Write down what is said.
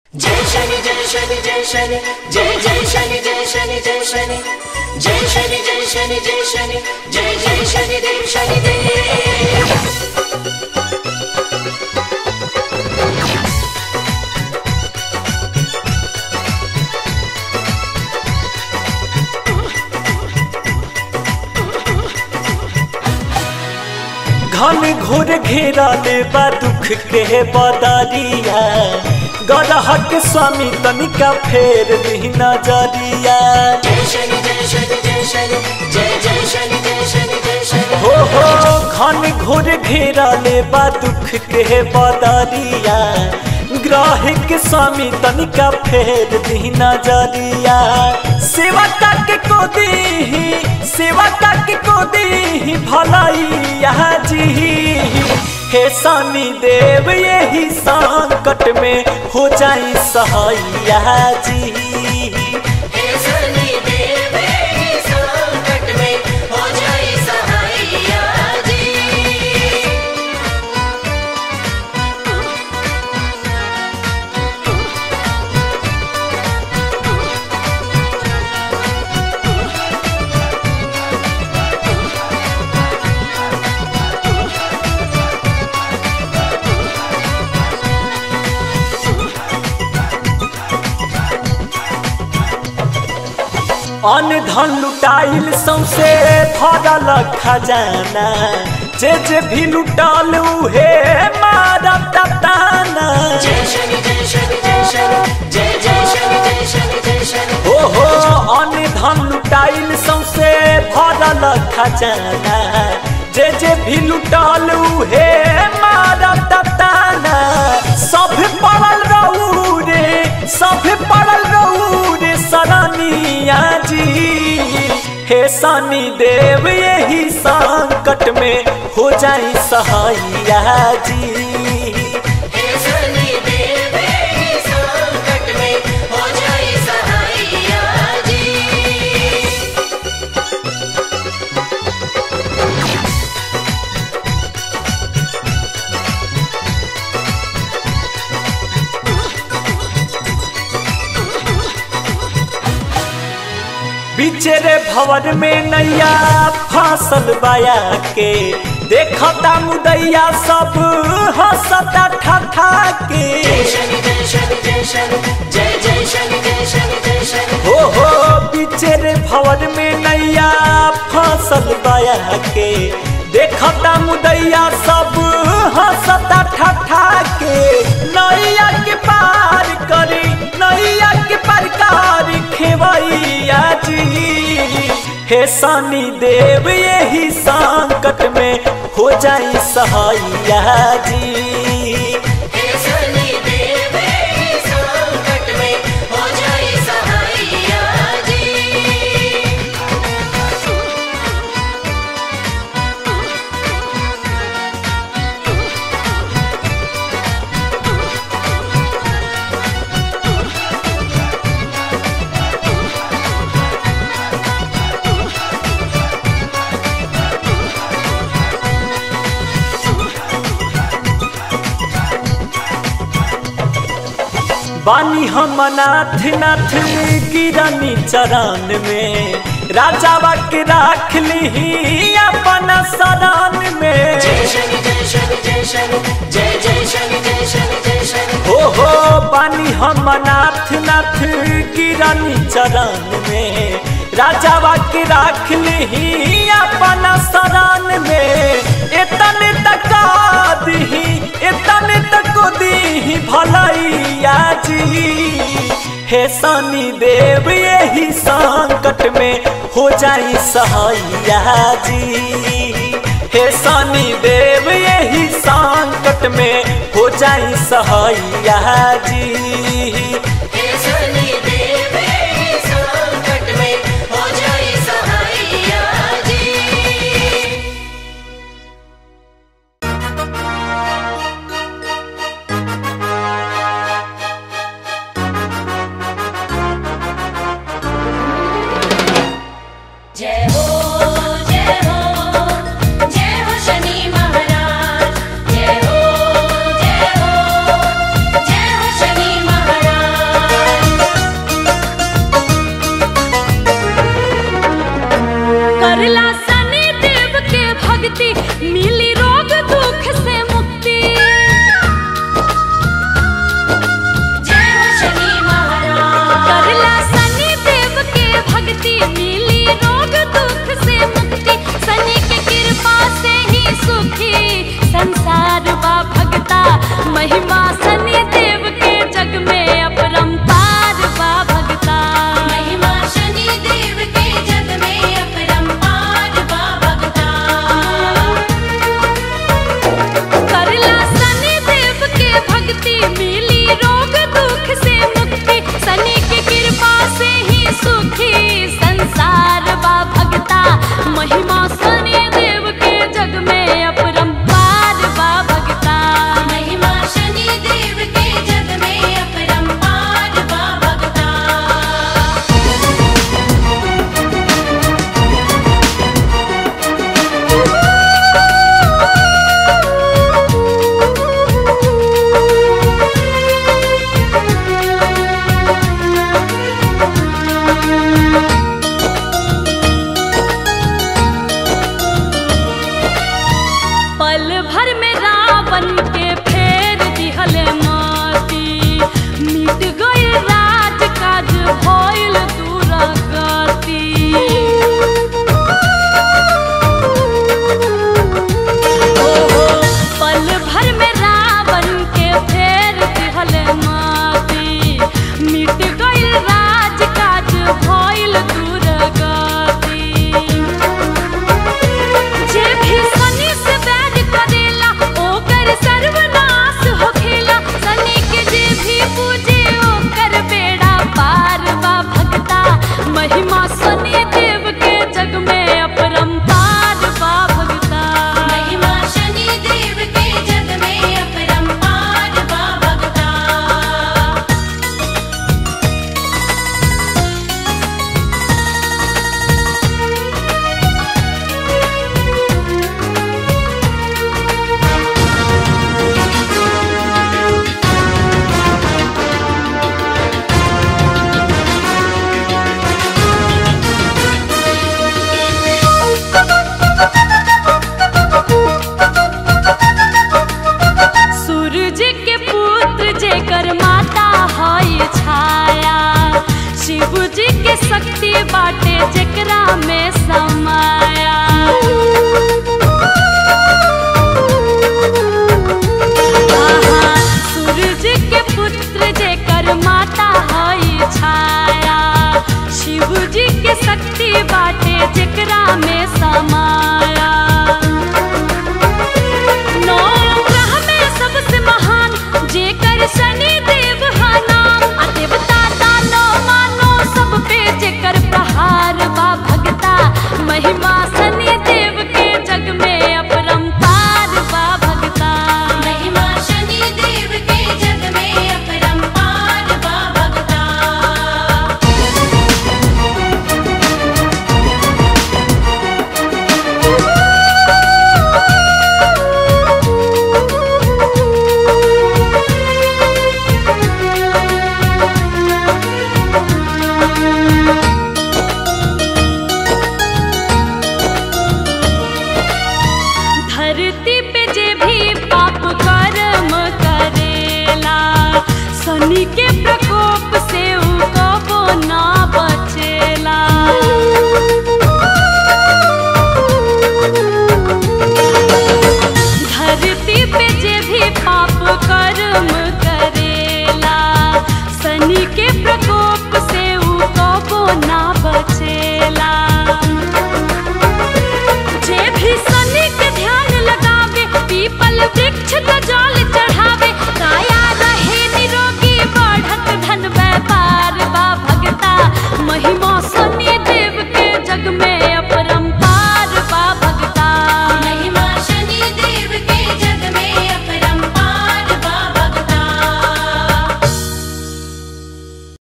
जय शनि जय शनि जय शनि जय जय शनि जय शनि जय शनि जय शनि जय शनि जय शनि जय जय शनि देव शनि देव घन घोर घेरा ले बा दुख के बदरिया गरहक स्वामी तनिका फेर दी नजरिया जय शनि जय शनि जय शनि जय जय शनि जय शनि जय शनि हो हो घन घोर घेरा ले बा दुख के बदरिया ग्राहिक स्वामी तनिका फेर दी नजरिया सेवा तक को दी सेवा तक को दी भलाई जी हे सानी देव यही संकट में हो जाई सहाया जी हे शनि देव हे संकट में हो जाए सहाइया जी अन्न धन लुटाइल सौसे भरल खजाना जे जे भी लुटाल उहे मारत ताना जय शनि जय शनि जय शनि जय जय शनि जय शनि जय शनि हो हो अन्न धन लुटाइल सौसे भरल खजाना जे जे भी लुटाल उहे मारत ताना सब पड़ल रहू रे सब पड़ल रहू रे सरानिया जी हे सानी देव यही संकट में हो जाई सहाया जी हे शनि देव हे संकट में हो जाए सहाइया जी बिचेरे भवन में नैया फासल बाया के देखता मुदैया सब हंसता ठठा के जय शनि जय शनि जय शनि जय जय शनि जय शनि जय शनि हो हो बिचेरे भवन में नैया फासल बाया के देखता मुदैया सब हंसता ठठा के नैया के पार करी नैया के प्रकार खेवैया जी हे सानी देव यही संकट में हो जाई सहाया जी हे शनि देव हे संकट में हो जाए सहाइया जी बानी हम नाथ नाथ गिरनी चरण में राजावा के राख ली अपन सरान में जय शनि जय शनि जय शनि जय जय शनि जय शनि जय शनि हो हो बानी हम नाथ नाथ गिरनी चरण में राजावा के राख ली अपन सरान में इतने तका दी इतने तक दी भलैया जी हे सनी देव यही संकट में हो जाई सहाया जी हे सनी देव यही संकट में हो जाई सहाया जी हे शनि देव हे संकट में हो जाए सहाइया जी जय हो जय हो जय हो शनि महाराज जय हो जय हो जय हो शनि महाराज शक्ति बाटे जेकरा में समाया आहा, सूरज के पुत्र जेकर माता हई छाया शिव जी के शक्ति बाटे जेकरा में समाया नौ ग्रह में सबसे महान जेकर शनि देव हा नाम आ देवता दानो मानो सब पे जेकर प्रहार बा भगता महिमा शनि देव के जग में अपरंपार बा भगता महिमा शनि देव के जग में अपरंपार बा भगता धरती पे जे भी पाप कर्म करेला शनि के प्रकोप से उ कबो ना बचेला धरती पे जे भी पाप कर्म करेला शनि के प्रकोप से उ कबो ना बचेला जे भी शनि के ध्यान लगावे पीपल वृक्ष का जल